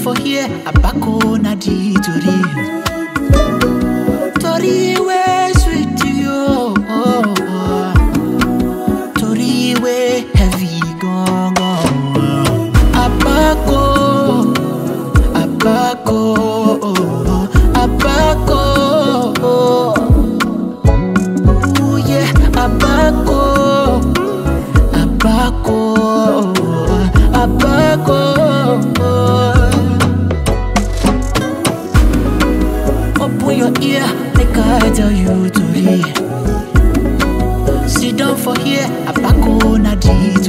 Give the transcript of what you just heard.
for here, Abako na di tori. Tori wey sweet you. Oh, oh. Tori wey heavy gone gone. Abako, Abako, Abako. Ooh yeah, Abako, Abako, Abako. Open your ear, make I tell you tori. Sit down for here, Abako na di